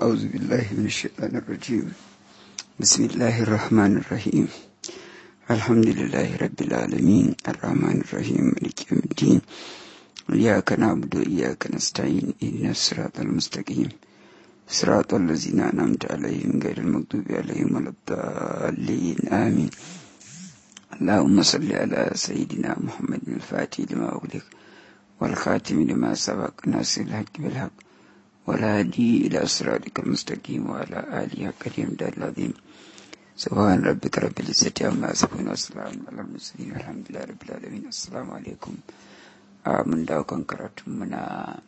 أعوذ بالله من الشيطان الرجيم بسم الله الرحمن الرحيم الحمد لله رب العالمين الرحمن الرحيم مالك يوم الدين إياك نعبد وإياك نستعين إهدنا الصراط المستقيم صراط الذين أنعمت عليهم غير المغضوب عليهم ولا الضالين آمين اللهم صل على سيدنا محمد الفاتح لما أغلق والخاتم لما سبق ناصر الحق بالحق والهادي إلى صراطك المستقيم وعلى آله حق الحمد العظيم سبحان ربك رب العزة عما يصفون والسلام على المرسلين والحمد لله رب العالمين السلام عليكم mun dawo kan karatun muna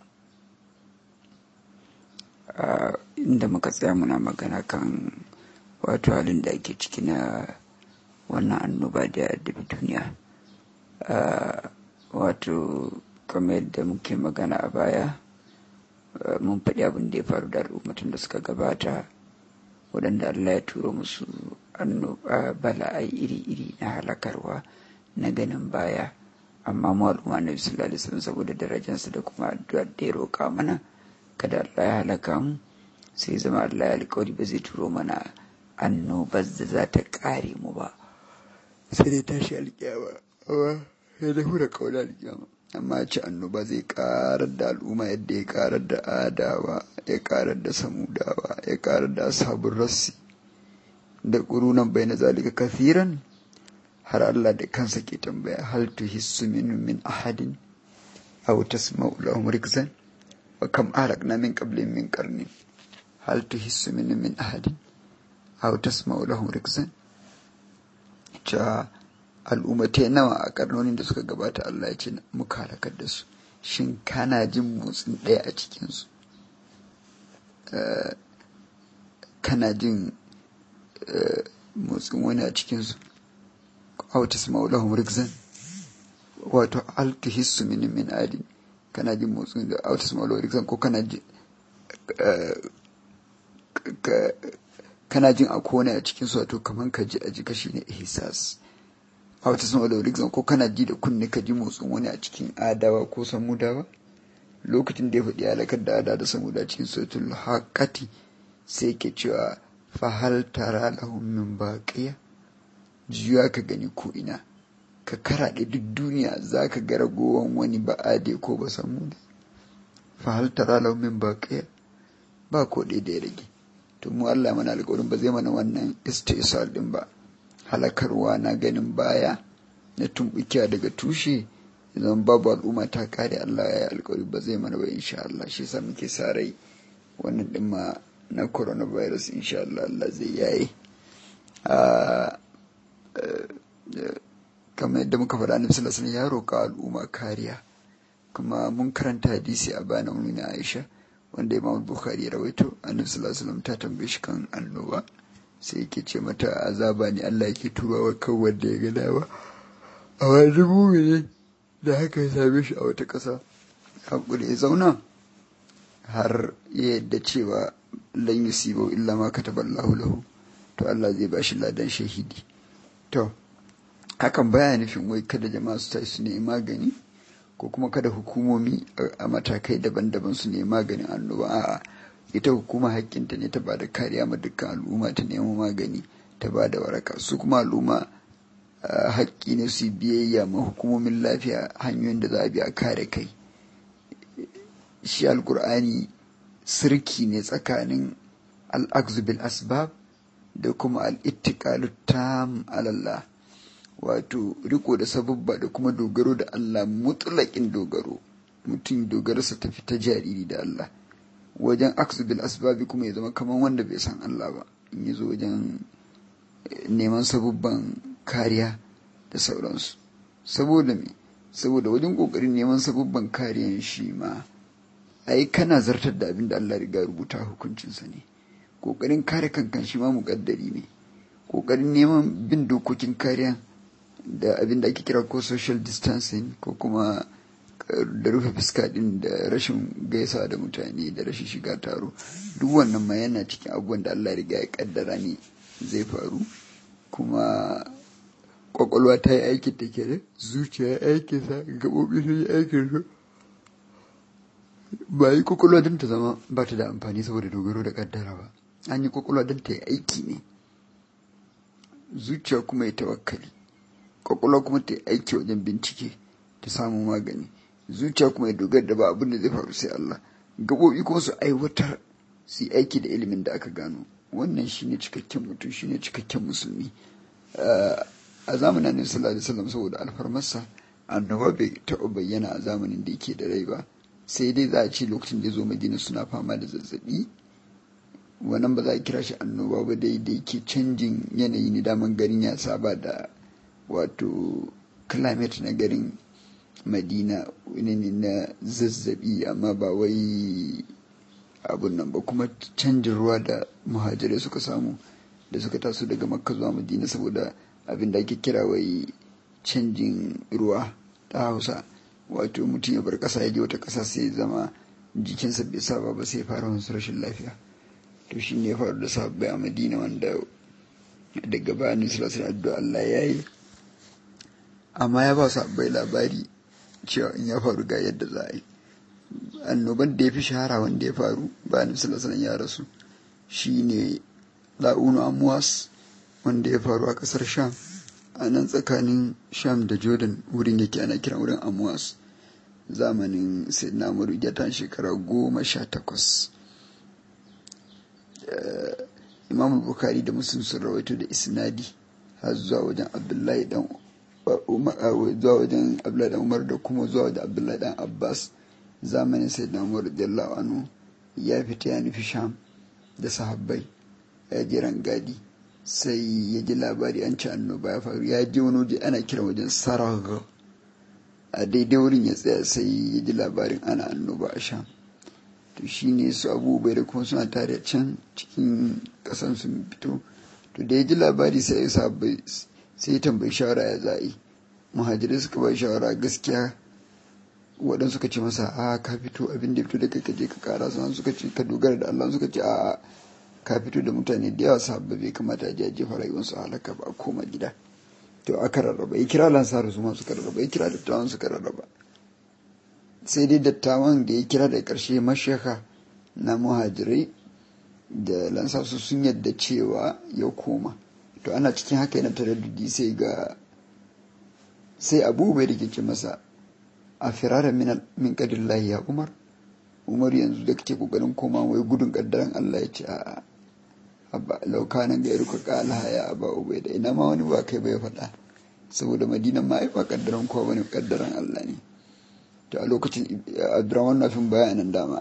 inda muka tsaya muna magana kan wato halin da ake ciki na wannan annoba da ya addabi duniya wato kamar yadda muke magana a baya mun faɗi abin da ya faru da al'ummatan da suka gabata waɗanda Allah ya turo musu annoba bala'ai iri-iri na halakarwa na ganin baya amma mu al'umma na sallallahu alaihi wasallam saboda darajarsa da kuma addu'ar da ya roƙa mana kada Allah ya halaka mu sai zama Allah ya alƙawari ba zai turo mana annobar da za ta ƙare mu ba sai dai tashi alƙiyama amma sai dai hura kauna alƙiyama amma ce annoba zai karar da al'umma yadda ya karar da adawa ya karar da samudawa ya karar da ashabun rassi da ƙurunan bai na zalika kafiran har Allah da kansa ke tambaya hal tuhissu minhum min ahadin aw tasma'u lahum rikzan wa kam ahlakna min qablihim min qarnin hal tuhissu minhum min ahadin aw tasma'u lahum rikzan cha al'ummatai nawa a karnonin da suka gabata Allah ya ce muka halakar da su shin kana jin motsin ɗaya a cikinsu kana jin motsin wani a cikinsu autis maulahum rikzan wato altuhissu min min adin kana jin motsin da autis maulahum rikzan ko kana jin kana jin a kone a cikinsu wato kaman ka ji a jika shi ne ihsas a wata sama da rigzan ko kana ji da kunne ka ji motsin wani a cikin adawa ko samudawa lokacin da ya faɗi halakar da ada da samuda cikin sautul haƙati sai ke cewa fahal tara lahum min baqiya juya ka gani ko ina ka karaɗe duk duniya za ka ga ragowan wani ba ade ko ba samuda fahal tara lahum min baqiya ba ko ɗaya da ya rage to mu Allah mana alƙawarin ba zai mana wannan istisal din ba halakarwa na ganin baya na tumbukiya daga tushe idan babu al'umma ta kare Allah ya yi alkawari ba zai mana ba insha Allah shi yasa muke sa rai wannan din ma na coronavirus insha Allah Allah zai yaye kamar yadda muka faɗa annabi sallallahu alaihi ya roƙa al'umma kariya kuma mun karanta hadisi a bana mun Aisha wanda Imam Bukhari ya rawaito annabi sallallahu alaihi ta tambaye shi kan annoba sai yake ce mata azaba ne Allah yake turawa kan wanda ya gada ba a wani mumini da haka ya same shi a wata ƙasa haƙuri ya zauna har ya yadda cewa lan yusibu illa ma kataba Allahu lahu to Allah zai ba shi ladan shahidi to hakan baya nufin wai kada jama'a su tashi su nemi magani ko kuma kada hukumomi a matakai daban-daban su nemi maganin annoba a'a ita hukuma hakkinta ne ta ba da kariya ma dukkan al'umma ta nemo magani ta ba da waraka su kuma al'umma haƙƙi ne su biyayya ma hukumomin lafiya hanyoyin da za a bi a kare kai shi alkur'ani sirki ne tsakanin al'akzu bil asbab da kuma al'ittiƙalu tam alallah wato riko da sababba da kuma dogaro da Allah mutlaƙin dogaro mutum dogararsa tafi ta jariri da Allah wajen aksu bil asbabi kuma ya zama kamar wanda bai san Allah ba in ya zo wajen neman sabubban kariya da sauransu saboda me saboda wajen kokarin neman sabubban kariyan shi ma ai kana zartar da abin da Allah riga rubuta hukuncinsa ne kokarin kare kankan shi ma muƙaddari ne kokarin neman bin dokokin kariya da abin da ake kira ko social distancing ko kuma da rufe fuska din da rashin gaisa da mutane da rashin shiga taro duk wannan ma yana cikin abubuwan da Allah riga ya kaddara ne zai faru kuma kwakwalwa ta yi aikin ta kenan zuciya ya aikin sa gaɓoɓi sun yi aikin su ba yi kwakwalwa don ta zama ba ta da amfani saboda dogaro da kaddara ba an yi kwakwalwa don ta yi aiki ne zuciya kuma ya tawakkali kwakwalwa kuma ta yi aiki wajen bincike ta samu magani zuciya kuma ya dogara da ba abin da zai faru sai Allah gaɓoɓi kuma su aiwatar su yi aiki da ilimin da aka gano wannan shine cikakken mutum shine cikakken musulmi a zamanin annabi sallallahu alaihi wasallam saboda alfarmarsa annoba bai taɓa bayyana a zamanin da yake da rai ba sai dai za a ce lokacin da ya zo madina suna fama da zazzabi wannan ba za a kira shi annoba ba dai da yake canjin yanayi ne daman garin ya saba da wato climate na garin madina wani ne na zazzabi amma ba wai abun nan ba kuma canjin ruwa da muhajirai suka samu da suka taso daga makka zuwa madina saboda abin da ake kira wai canjin ruwa ta hausa wato mutum ya bar ƙasa ya je wata ƙasa sai zama jikinsa bai saba ba sai fara wasu rashin lafiya to shi ne ya faru da sabbai a madina wanda daga bayanin sulasar addu'a Allah ya yi amma ya ba sabbai labari cewa in ya faru ga yadda za a yi annoban da ya fi shahara wanda ya faru bayanin sulasar ya rasu shi ne la'unu amuwas wanda ya faru a ƙasar sham a nan tsakanin sham da jordan wurin yake ana kiran wurin amuwas zamanin sayyidina umaru ya shekara goma sha takwas imam bukari da muslim sun rawaito da isnadi har zuwa wajen abdullahi dan zuwa wajen abdullahi dan umar da kuma zuwa wajen abdullahi dan abbas zamanin sayyidina umar radiyallahu anhu ya fita ya nufi sham da sahabbai ya je rangadi sai ya ji labari an ci annoba ya faru ya je wani waje ana kira wajen saragh a daidai wurin ya tsaya sai ya ji labarin ana annoba a sham to shi ne su abubuwa da kuma suna tare can cikin kasan sun fito to da ya ji labari sai ya sabai sai ya tambayi shawara ya za'i muhajirai suka bai shawara gaskiya waɗansu suka ce masa a ka fito abin da ya fito da kai ka je ka kara sannan suka ce ka dogara da Allah suka ce a ka fito da mutane da yawa sabba bai kamata a je a jefa rayuwarsu halaka ba a koma gida to aka rarraba ya kira lansaru su ma suka rarraba ya kira dattawan suka rarraba sai dai dattawan da ya kira da ƙarshe mashaka na muhajirai da lansasu sun yadda cewa ya koma to ana cikin haka yana taraddudi sai ga sai abu bai da ke masa a firara min kadillahi ya umar umar yanzu da kake kokarin koma wai gudun kaddaran Allah ya ce a laukanan ga yaruka kala ya aba ubai da ina ma wani ba kai bai faɗa saboda madina ma ai ba kaddaran kowa bane kaddaran Allah ne to a lokacin abdurrahman nafin bayanan dama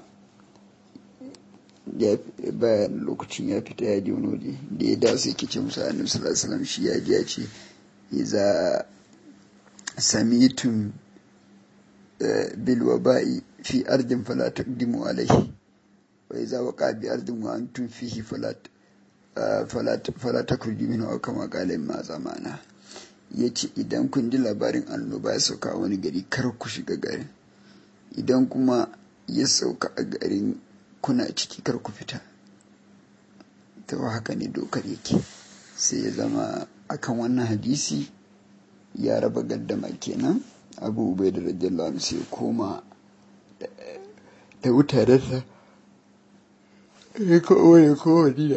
bayan lokacin ya fita ya je wani waje da ya dawo sai ke ce musa annabi sallallahu alaihi wasallam shi ya ji ya ce iza samitum bil waba'i fi ardin fala taqdimu alaihi wa iza waqa bi ardin wa antum fihi fala fala fala takhruju minhu aw kama qala ma zamana yace idan kun ji labarin annoba ya sauka wani gari kar ku shiga garin idan kuma ya sauka a garin kuna ciki kar ku fita ta haka ne dokar yake sai ya zama akan wannan hadisi ya raba gaddama kenan abu ubai da radiyallahu sai koma da mutanensa ya kowa ya kowa dina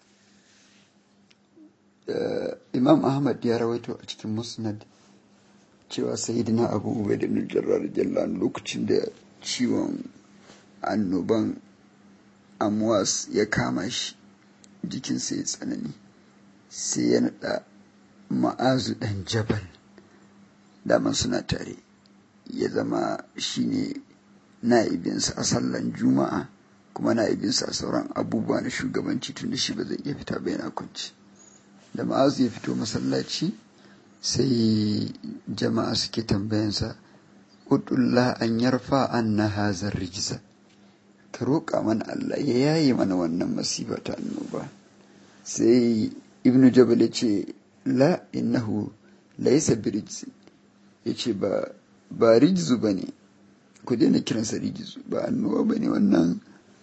imam ahmad ya rawaito a cikin musnad cewa sayidina abu ubai da nujarra radiyallahu lokacin da ciwon annoban amwas ya kama shi jikinsa ya tsanani sai ya naɗa ma'azu ɗan jabal daman suna tare ya zama shine na'ibinsa a sallan juma'a kuma na'ibinsa a sauran abubuwa na shugabanci tun da shi ba zai iya fita ba yana kwanci da ma'azu ya fito masallaci sai jama'a suke tambayansa udullah an yarfa an na hazar rijiza ka roƙa mana Allah ya yaye mana wannan masifa ta annoba sai ibnu jabal ya ce la innahu laysa birijzi ya ce ba ba rijizu ba ne ku daina kiransa rijizu ba annoba ba ne wannan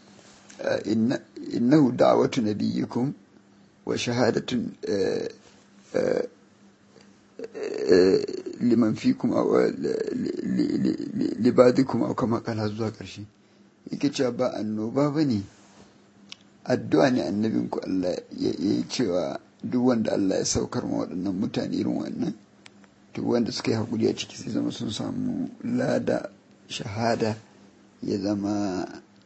innahu da'watu nabiyyikum wa shahadatun liman fikum aw libadikum aw kama kana zuwa ƙarshe yake cewa ba annoba ba ne addu'a ne annabinku Allah ya yi cewa duk wanda Allah ya saukar ma waɗannan mutane irin wannan duk wanda suka yi haƙuri a ciki sai zama sun samu lada shahada ya zama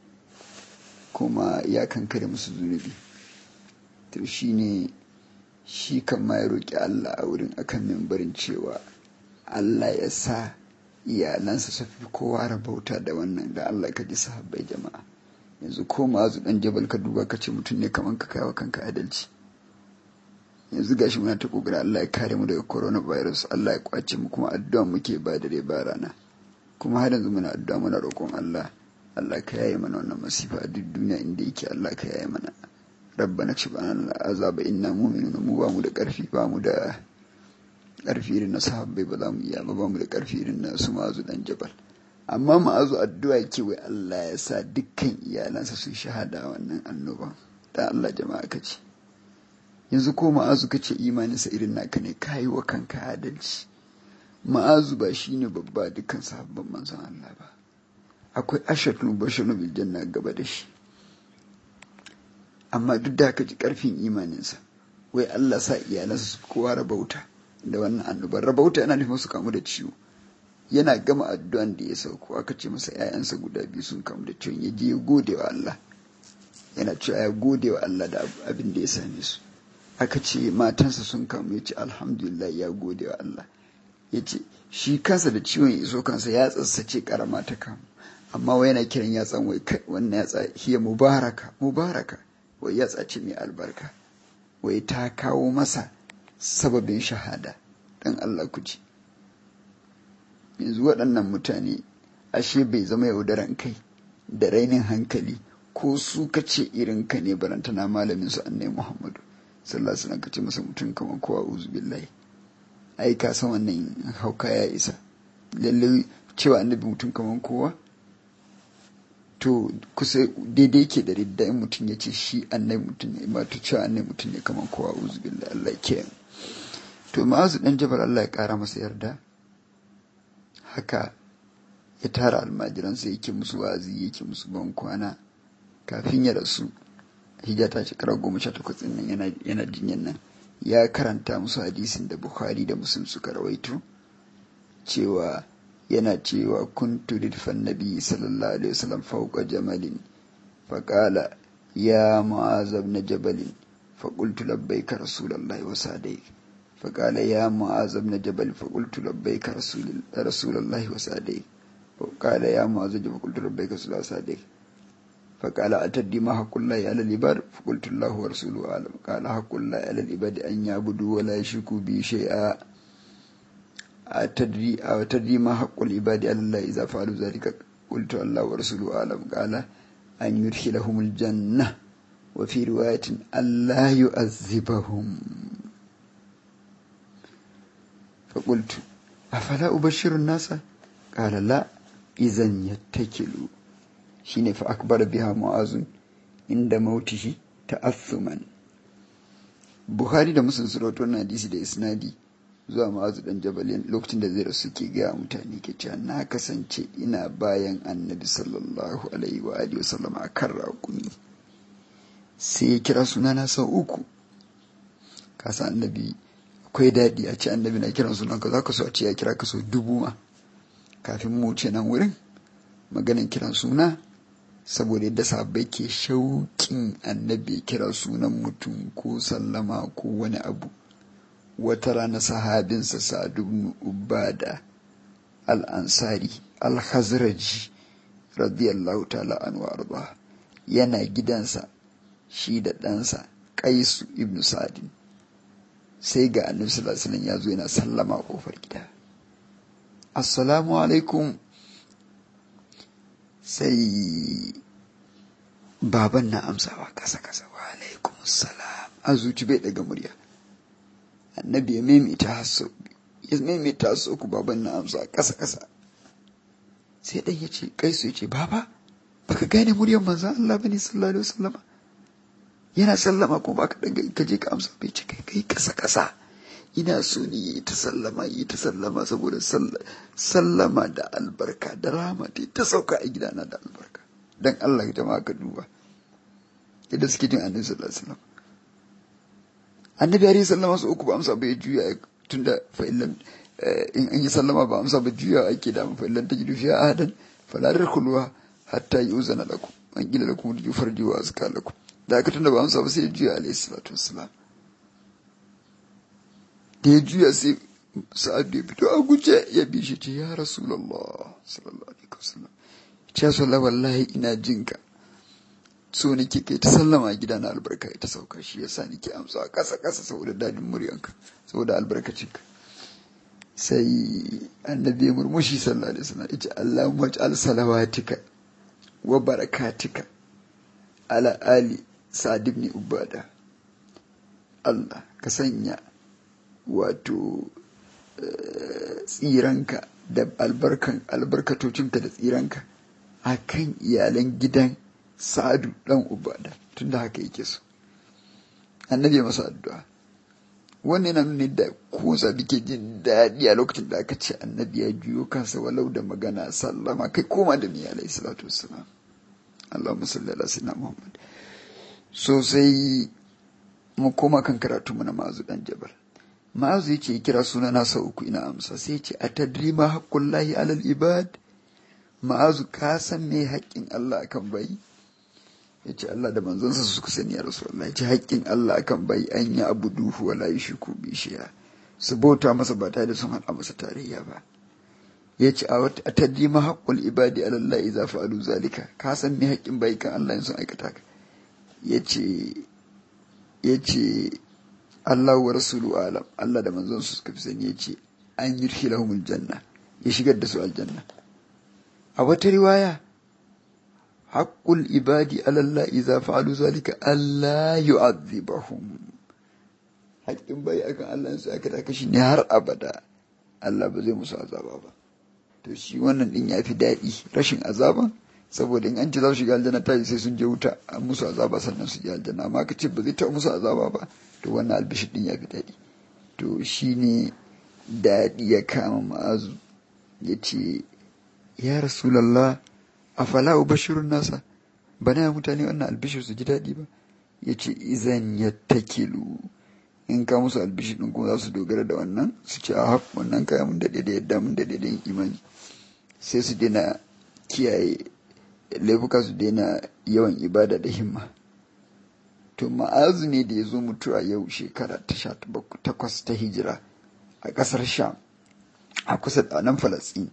kuma ya kankare musu zunubi to shi ne shi kan ma ya roƙi Allah a wurin akan mimbarin cewa Allah ya sa iyalansa su fi kowa rabauta da wannan da Allah ka ji sahabbai jama'a yanzu ko ma'azu dan jabal ka duba ka ce mutum ne kaman ka kai wa kanka adalci yanzu gashi muna ta kokari Allah ya kare mu daga coronavirus Allah ya kwace mu kuma addu'a muke ba dare ba rana kuma har yanzu muna addu'a muna roƙon Allah Allah ka yaye mana wannan masifa a duk duniya inda yake Allah ka yaye mana rabbana subhana azaba inna mu'minuna mu ba mu da ƙarfi ba mu da ƙarfi irin na sahabbai ba za mu iya ba ba mu da ƙarfi irin na su ma'azu dan jabal amma ma'azu addu'a yake wai Allah ya sa dukkan iyalansa su shahada wannan annoba dan Allah jama'a ka ce yanzu ko ma'azu ka ce imaninsa irin naka ne ka yi wa kanka adalci ma'azu ba shi ne babba dukkan sahabban manzon Allah ba akwai ashatul bashiru bil janna gaba da shi amma duk da haka ji karfin imaninsa wai Allah sa iyalansa su kowa rabauta da wannan annobar rabauta yana nufin su kamu da ciwo yana gama addu'an da ya sauko aka ce masa ‘ya'yansa guda biyu sun kamu da ciwon ya je ya gode wa Allah yana cewa ya gode wa Allah da abin da ya same su aka ce matansa sun kamu ya ce alhamdulillah ya gode wa Allah ya ce shi kansa da ciwon ya iso kansa ya tsatsace karama ta kamu amma wai yana kiran yatsan wai kai wannan yatsa hiya mubaraka mubaraka wai yatsa ce mai albarka wai ta kawo masa sababin shahada dan Allah ku ji yanzu waɗannan mutane ashe bai zama yaudaran kai da rainin hankali ko su kace irin ka ne barantana malamin su annai muhammadu sallallahu alaihi wasallam kace masa mutum kamar kowa uzu billahi ai ka san wannan hauka ya isa lalle cewa annabi mutum kamar kowa to kusa daidai ke da ridda in mutum ya ce shi annabi mutum ne ba to cewa annabi mutum ne kamar kowa uzu billahi Allah ke to ma'azu dan jabal Allah ya kara masa yarda haka ya tara almajiransa yake musu wazi yake musu ban kwana kafin ya rasu hijja ta shekara goma sha takwas nan yana, yana jinyan nan ya karanta musu hadisin da bukhari da muslim suka rawaito cewa yana cewa kuntu ridfan nabi sallallahu alaihi wasallam fawqa jamalin faqala ya mu'az ibn jabal فقلت لبيك رسول الله وسعديك فقال يا معاذ بن جبل فقلت لبيك رسول رسول الله وسعديك فقال يا معاذ جبل فقلت لبيك رسول الله وسعديك فقال أتدي ما حق الله على العباد فقلت الله ورسوله أعلم قال حق الله على العباد أن يعبدوا ولا يشركوا به شيئا أتدري أو تدري ما حق العباد على الله إذا فعلوا ذلك قلت الله ورسوله أعلم قال أن يدخلهم الجنة وفي رواية ألا يؤذبهم فقلت أفلا أبشر الناس قال لا إذا يتكلوا شين فأكبر بها معاذ عند موته تأثما Buhari da Muslim sun rawaito wannan hadisi da isnadi zuwa ma'azu dan jabalin lokacin da zai rasu ke gaya mutane ke cewa na kasance ina bayan annabi sallallahu alaihi wa alihi wa sallama a kan raƙumi sai ya kira sunana sau uku kasa annabi akwai daɗi a ce annabi na kiran sunan ka za ka so a ce ya kira ka sau dubu ma kafin mu ce nan wurin maganin kiran suna saboda yadda sahabbai ke shauƙin annabi kira sunan mutum ko sallama ko wani abu wata rana sahabinsa sa'ad ibn ubada al-ansari al-khazraji radiyallahu ta'ala anhu arda yana gidansa shi da ɗansa kaisu ibn sa'adin sai ga annabi sallallahu alaihi wasallam ya zo yana sallama a kofar gida assalamu alaikum sai baban na amsawa kasa kasa wa alaikum salam a zuci bai daga murya annabi ya maimaita hasso ya maimaita hasso ku baban na amsa kasa kasa sai dan ya ce kaisu ya ce baba baka gane muryar manzon Allah bane sallallahu alaihi wasallam yana sallama ko baka daga ka je ka amsa bai ce kai kai kasa kasa ina so ni yi ta sallama yi ta sallama saboda sallama da albarka da rahama ta ta sauka a gidana da albarka dan Allah jama'a ka duba yadda suke jin annabi sallallahu alaihi wasallam annabi alaihi sallama su uku ba amsa bai juya tunda fa illam in an yi sallama ba amsa ba juya ake da fa illam tajidu fiha ahadan fala tadkhuluha hatta yuzana lakum an gila lakum farji wa azka lakum da aka tunda ba amsa ba sai juya alaihi salatu wassalam da ya juya sai sa'ad ya fito a guje ya bi shi ce ya rasulullah sallallahu alaihi wasallam ce sallallahu wallahi ina jinka so nake kai ta sallama a gida na albarka ita sauka shi yasa nake amsa kasa kasa saboda dadin muryanka saboda albarkacinka sai annabi ya murmushi sallallahu alaihi wasallam yace Allahumma ij'al salawatika wa barakatika ala ali sa'd ibn ubada Allah ka sanya wato tsiranka da albarkan albarkatocinka da tsiranka akan iyalan gidan sa'adu dan ubada tunda haka yake so annabi ya masa addu'a wannan yana nuna da ko zabi ke jin daɗi a lokacin da aka ce annabi ya juyo kansa walau da magana sallama kai koma da ni alayhi salatu wassalam Allahumma salli ala sayyidina Muhammad so sai mu koma kan karatu mu na ma'azu dan jabal ma'azu yace kira suna na sau uku ina amsa sai yace atadri ma haqqullahi alal ibad ma'azu ka san me haƙƙin Allah akan bayi ya ce Allah da manzonsa suka sani ya rasu Allah ya ce haƙƙin Allah akan bai an yi abu duhu wala yi shi ko bishiya su bauta masa ba tare da sun haɗa masa tarayya ba ya ce a taddi ma haƙƙul ibadi alallahi za fa'alu zalika ka san me haƙƙin bai kan Allah in sun aikata ka ya ce ya ce Allah wa rasulu alam Allah da manzonsa suka fi sani ya ce an yi lahumul janna ya shigar da su aljanna a wata riwaya haƙƙul ibadi alallah iza fa'alu zalika Allah yu'adhibahum haƙƙin bai akan Allah su aka taka shi ne har abada Allah ba zai musu azaba ba to shi wannan din ya fi daɗi rashin azaba saboda in an ce za su shiga aljanna ta sai sun je wuta an musu azaba sannan su je aljanna amma ka ce ba zai taɓa musu azaba ba to wannan albishir din ya fi daɗi to shi ne daɗi ya kama ma'azu ya ce ya rasulallah afala ubashirun nasa bana mutane wannan albishir su ji daɗi ba ya ce izan ya takilu in ka musu albishir ɗin kuma za su dogara da wannan su ce a haka wannan kaya mun daɗe da yadda mun daɗe da yin imani sai su daina kiyaye laifuka su daina yawan ibada da himma to ma'azu ne da ya zo mutuwa yau shekara ta sha takwas ta hijira a ƙasar sham a kusa da nan falasɗin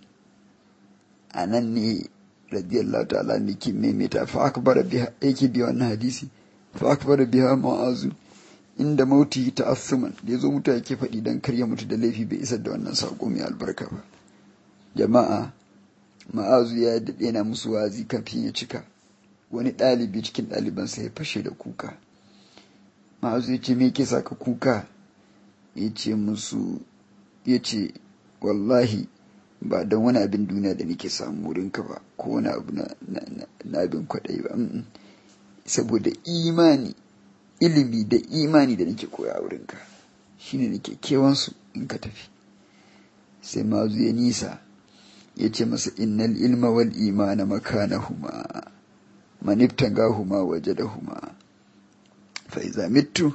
a nan ne radiyallahu ta'ala ne ke maimaita fa akbara biha yake bi wannan hadisi fa akbara biha ma'azu inda mauti ta asuman da yazo mutu yake faɗi dan karya mutu da laifi bai isar da wannan sako mai albarka ba jama'a ma'azu ya daɗe na musu wazi kafin ya cika wani ɗalibi cikin ɗalibansa ya fashe da kuka ma'azu ya ce me ke saka kuka ya ce musu ya ce wallahi ba don wani abin duniya da nake samu wurinka ba ko wani abu na abin kwaɗayi ba saboda imani ilimi da imani da nake koya wurinka shine nake kewansu in ka tafi sai mazu ya nisa ya ce masa innal ilma wal imana makanahuma man ibtagahuma wajadahuma fa iza mittu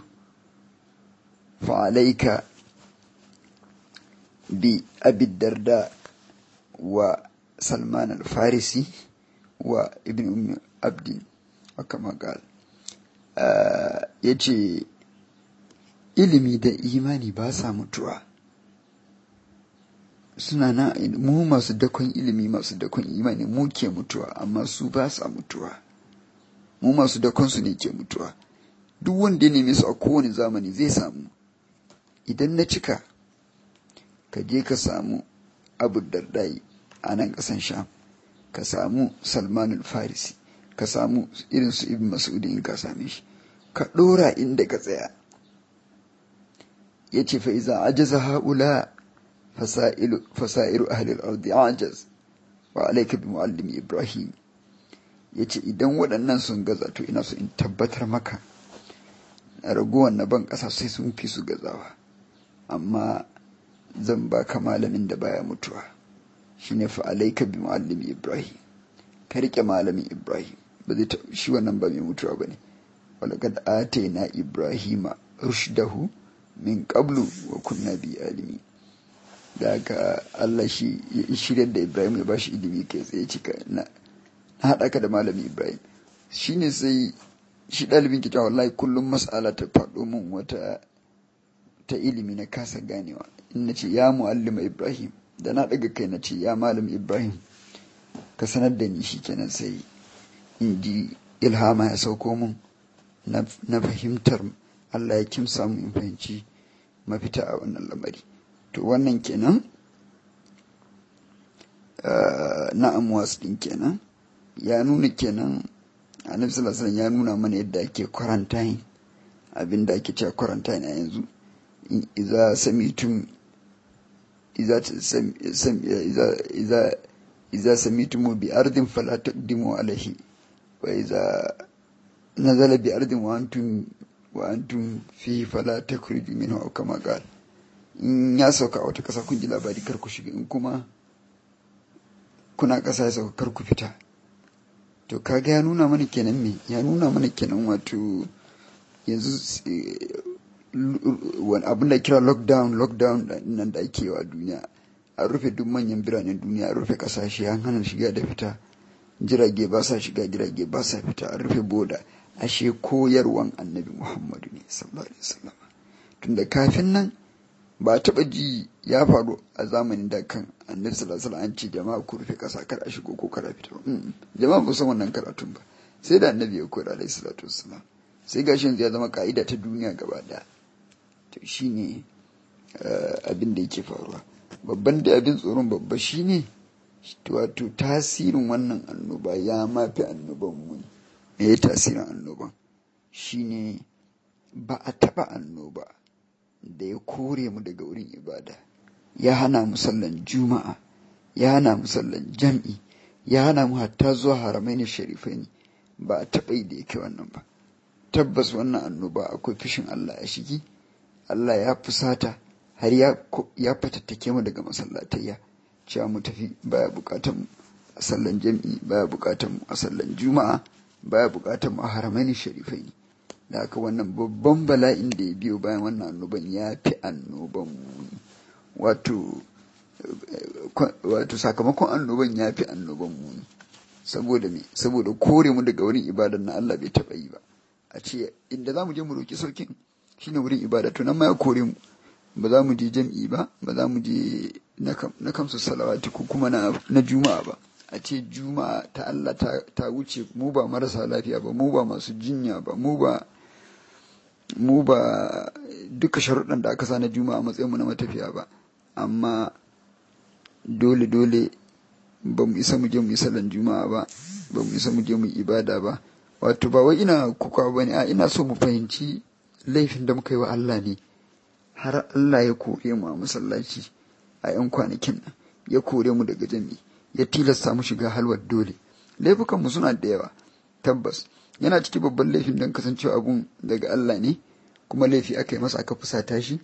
fa alayka bi abi darda wa salman al-farisi wa ibn ummi abdin kama gal ya ce ilimi da imani ba sa mutuwa suna na mu masu dakon ilimi masu dakon imani mu ke mutuwa amma su ba sa mutuwa mu masu dakon su ne ke mutuwa duk wanda ya neme su a kowane zamani zai samu idan na cika ka je ka samu abu dardai a nan ƙasan sham ka samu salmanul farisi ka samu irin su ibn mas'udi in ka same shi ka ɗora inda ka tsaya ya ce fa iza ajaza haula fasairu ahlil ardi ajaz wa alayka bi muallim ibrahim ya ce idan waɗannan sun gaza to ina so in tabbatar maka ragowar na ban ƙasa sai sun fi su gazawa amma zan baka malamin da baya mutuwa shine fa alayka bi muallim ibrahim ka rike malamin ibrahim ba zai shi wannan ba mai mutuwa bane walaqad atayna ibrahima rushdahu min qablu wa kunna bi alimi da haka Allah shi shirya da Ibrahim ya bashi ilimi kai tsaye cika na haɗa ka da malami Ibrahim shine sai shi ɗalibin kita wallahi kullum mas'ala ta faɗo min wata ta ilimi na kasa ganewa in na ce ya mu'allima Ibrahim da na ɗaga kai na ce ya malam Ibrahim ka sanar da ni shi kenan sai in ji ilhama ya sauko min na fahimtar Allah ya kimsa mu in fahimci mafita a wannan lamari to wannan kenan na amwas din kenan ya nuna kenan annabi sallallahu alaihi ya nuna mana yadda ake quarantine abin da ake cewa quarantine a yanzu idza samitum idza idza idza idza samitum bi ardin fala taqdimu alaihi wa idza nazala bi ardin wa antum wa antum fihi fala takhruju minhu aw kama qala in ya sauka a wata ƙasa kun ji labari kar ku shiga in kuma kuna ƙasa ya sauka kar ku fita to kaga ya nuna mana kenan me ya nuna mana kenan wato yanzu wani abin da kira lockdown lockdown nan da ake wa duniya an rufe duk manyan biranen duniya an rufe ƙasashe an hana shiga da fita jirage ba sa shiga jirage ba sa fita an rufe boda ashe koyarwan annabi muhammadu ne sallallahu alaihi wasallam tunda kafin nan ba taɓa ji ya faru a zamanin da kan annabi sallallahu alaihi an ce jama'a ku rufe ƙasa kar a shigo ko kar a fita jama'a ba san wannan karatun ba sai da annabi ya koyar alaihi salatu wassalam sai gashi yanzu ya zama ka'ida ta duniya gaba ɗaya to shine abin da yake faruwa babban da abin tsoron babba shine wato tasirin wannan annoba ya mafi annoban mu me ya tasirin annoban shine ba a taɓa annoba da ya kore mu daga wurin ibada ya hana mu sallan juma'a ya hana mu sallan jam'i ya hana mu hatta zuwa haramai na sharifai ne ba a taɓa yi da yake wannan ba tabbas wannan annoba akwai fishin Allah a shigi Allah ya fusata har ya ya fatattake mu daga masallatayya cewa mu tafi baya bukatan mu a sallan jam'i baya bukatan mu a sallan juma'a baya bukatan mu a haramai na sharifai ne da haka wannan babban bala'in da ya biyo bayan wannan annoban ya fi annoban muni wato wato sakamakon annoban ya fi annoban muni saboda me saboda kore mu daga wurin ibadar na Allah bai taɓa yi ba a ce inda za mu je mu roki saukin shine wurin ibada to nan ma ya kore mu ba za mu je jam'i ba ba za mu je na kamsu salawati ko kuma na juma'a ba a ce juma'a ta Allah ta wuce mu ba marasa lafiya ba mu ba masu jinya ba mu ba mu ba duka sharuɗan da aka sa na juma'a matsayin mu na matafiya ba amma dole dole ba mu isa mu je mu yi sallan juma'a ba ba mu isa mu je mu ibada ba wato ba wai ina kuka ba ne a ina so mu fahimci laifin da muka yi wa Allah ne har Allah ya kore mu a masallaci a 'yan kwanakin nan ya kore mu daga jami'i ya tilasta mu shiga halwar dole laifukanmu suna da yawa tabbas yana ciki babban laifin don kasancewa abun daga Allah ne kuma laifi aka yi masa aka fusata shi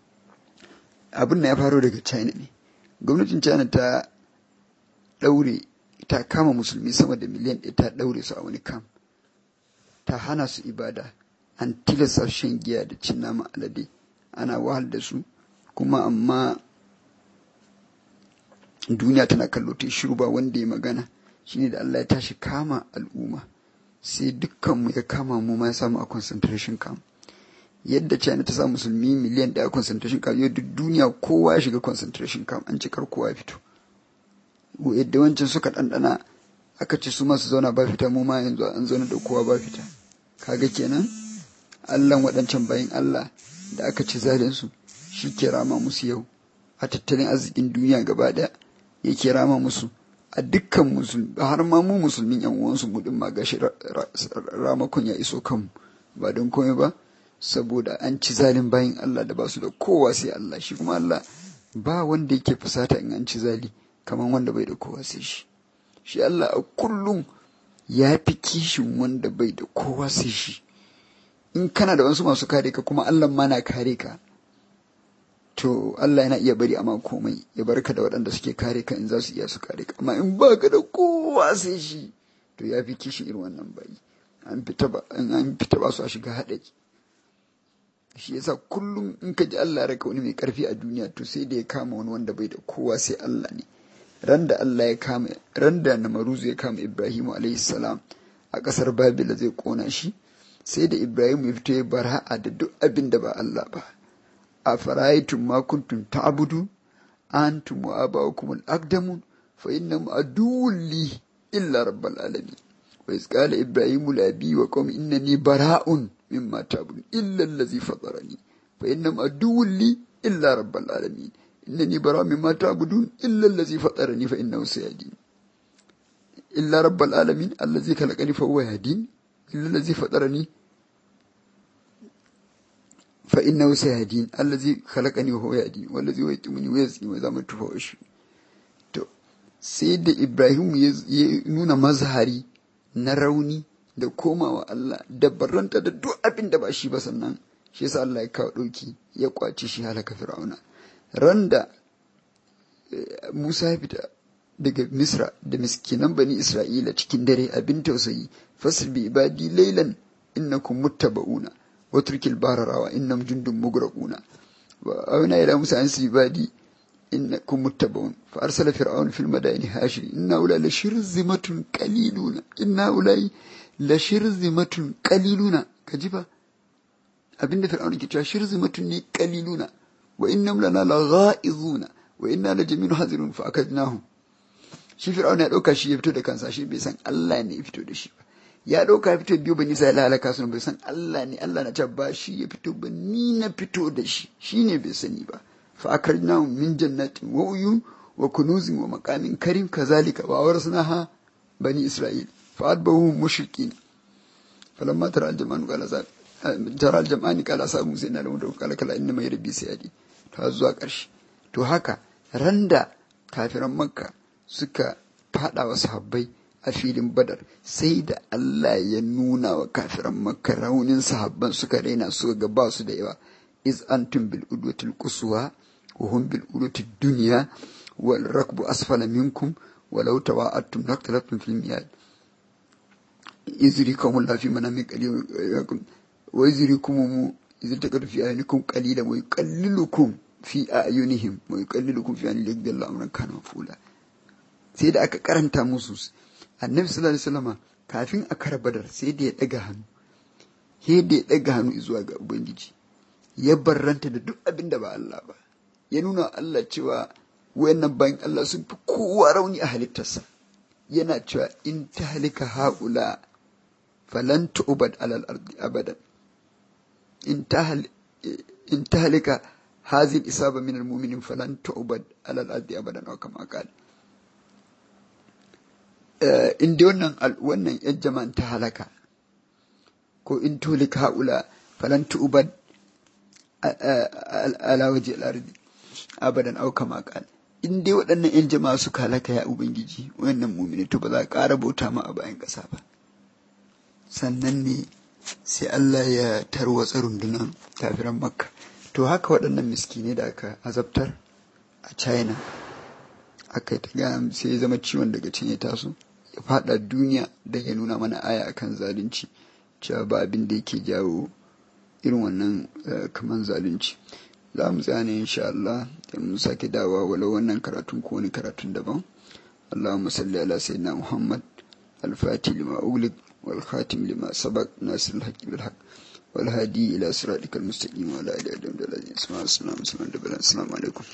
abin na ya faro daga china ne gwamnatin china ta ɗaure ta kama musulmi sama da miliyan ɗaya ta ɗaure su a wani kam ta hana su ibada an tilasta shan giya da cin nama alade ana wahal da su kuma amma duniya tana kallo ta shiru ba wanda ya magana shine da Allah ya tashi kama al'umma sai dukkanmu ya kama mu ma ya samu a concentration camp yadda China ta sa musulmi miliyan ɗaya concentration camp yau duk duniya kowa ya shiga concentration camp an cikar kowa ya fito yadda wancan suka ɗanɗana aka ce su masu zauna ba fita mu ma yanzu an zauna da kowa ba fita kaga kenan Allah waɗancan bayan Allah da aka ci zalinsu shi ke rama musu yau a tattalin arzikin duniya gaba ɗaya yake rama musu a dukkan musulmi har ma mu musulmin yan uwansu mu din ma gashi ramakon ya iso kanmu ba don komai ba saboda an ci zalin bayin Allah da ba su da kowa sai Allah shi kuma Allah ba wanda yake fusata in an ci zali kamar wanda bai da kowa sai shi shi Allah a kullum ya fi kishin wanda bai da kowa sai shi in kana da wasu masu kare ka kuma Allah ma na kare ka to Allah yana iya bari amma komai ya barka da waɗanda suke kare ka in za su iya su kare ka amma in ba ka da kowa sai shi to ya fi kishin irin wannan bayi an fita ba an fita ba su a shiga haɗari shi yasa kullum in ka ji Allah ya raka wani mai karfi a duniya to sai da ya kama wani wanda bai da kowa sai Allah ne ran da Allah ya kama ran da Namaruzu ya kama Ibrahimu alaihi salam a kasar Babila zai kona shi sai da Ibrahim ya fito ya bara'a da duk abin da ba Allah ba a fara'aytum ma kuntum ta'budu antum wa aba'ukum al-aqdamun fa innahum aduwwun li illa rabbal alamin wa iz qala ibrahimu li abi wa qaumi innani bara'un mimma ta'budun illa allazi fatarani fa innahum aduwwun li illa rabbal alamin innani bara'un mimma ta'budun illa allazi fatarani fa innahu sayahdin illa rabbal alamin allazi khalaqani fa huwa yahdin illa allazi fatarani fa innahu sayahdin allazi khalaqani wa huwa yahdin wallazi yuqimuni wa yazini wa zamu tufa shi to sai da Ibrahim ya nuna mazhari na rauni da komawa Allah da barranta da duk abin da ba shi ba sannan shi yasa Allah ya kawo ɗauki ya kwace shi halaka fir'auna randa Musa ya fita daga Misra da miskinan bani Isra'ila cikin dare abin tausayi fasir bi ibadi laylan innakum muttaba'una wa turkil bararawa innam jundun mugraquna wa awna ila Musa an ibadi innakum muttaba'un fa arsala fir'aun fil madaini hashir inna ula la shirzimatun qaliluna inna ulai la shirzimatun qaliluna kaji fa abinda fir'aun ke cewa shirzimatun ne qaliluna wa innam lana la ghaizuna wa inna la jami'un hazirun fa akadnahum shi fir'aun ya dauka shi ya fito da kansa shi bai san Allah ne ya fito da shi ba ya dauka ya fito biyu bani sai halaka sun bai san Allah ne Allah na ce ba shi ya fito ba ni na fito da shi shine bai sani ba fa akarnahum min jannatin wa uyun wa kunuzin wa maqamin karim kazalika wa awrasnaha bani isra'il fa adbahu mushrikin falamma tara al-jama'an qala sa tara al-jama'ani qala sa musa inna lahu qala kala inna mai rabbi sayadi ta zuwa karshe to haka randa kafiran makka suka fada wa sahabbai a filin badar sai da Allah ya nuna wa kafiran makka raunin sahabban suka raina suka ga ba su da yawa iz antum bil udwatil quswa wa hum bil udwatil dunya wal rakbu asfala minkum walau tawa'attum naktalaftum fil miyad izrikum la fi manami qalilakum wa izrikum idh taqadu fi ayunikum qalilan wa yuqallilukum fi ayunihim wa yuqallilukum fi ayunihim yaqdillahu amran kana mafula sai da aka karanta musu annabi sallallahu alaihi wasallam kafin a kara badar sai da ya daga hannu sai da ya daga hannu zuwa ga ubangiji ya barranta da duk abin da ba Allah ba ya nuna Allah cewa wayannan bayan Allah sun fi kowa rauni a halittarsa yana cewa in ta halika haula falan tu'bad alal ardi abadan in ta in ta halika hazil isaba min almu'minin falan tu'bad alal ardi abadan wa kama qala in dai wannan wannan yan jama'an ta halaka ko in tulika haula falan tu'bad ala waje al-ardi abadan au kama qala in dai waɗannan 'yan jama'a suka halaka ya ubangiji wannan mumini to ba za a ƙara bauta ma a bayan ƙasa ba sannan ne sai Allah ya tarwatsa rundunar kafiran makka to haka waɗannan miskine da aka azabtar a china aka ta ga sai ya zama ciwon daga can ya taso ya faɗa duniya da ya nuna mana aya akan zalunci cewa ba abin da yake jawo irin wannan kaman zalunci za mu tsaya ne insha Allah da mun sake dawa walau wannan karatun ko wani karatun daban Allahumma salli ala sayyidina Muhammad al-Fatih lima ughliq wal khatim lima sabaq nasir al-haqq bil haqq wal hadi ila siratikal mustaqim wa ala alihi wa sahbihi assalamu alaikum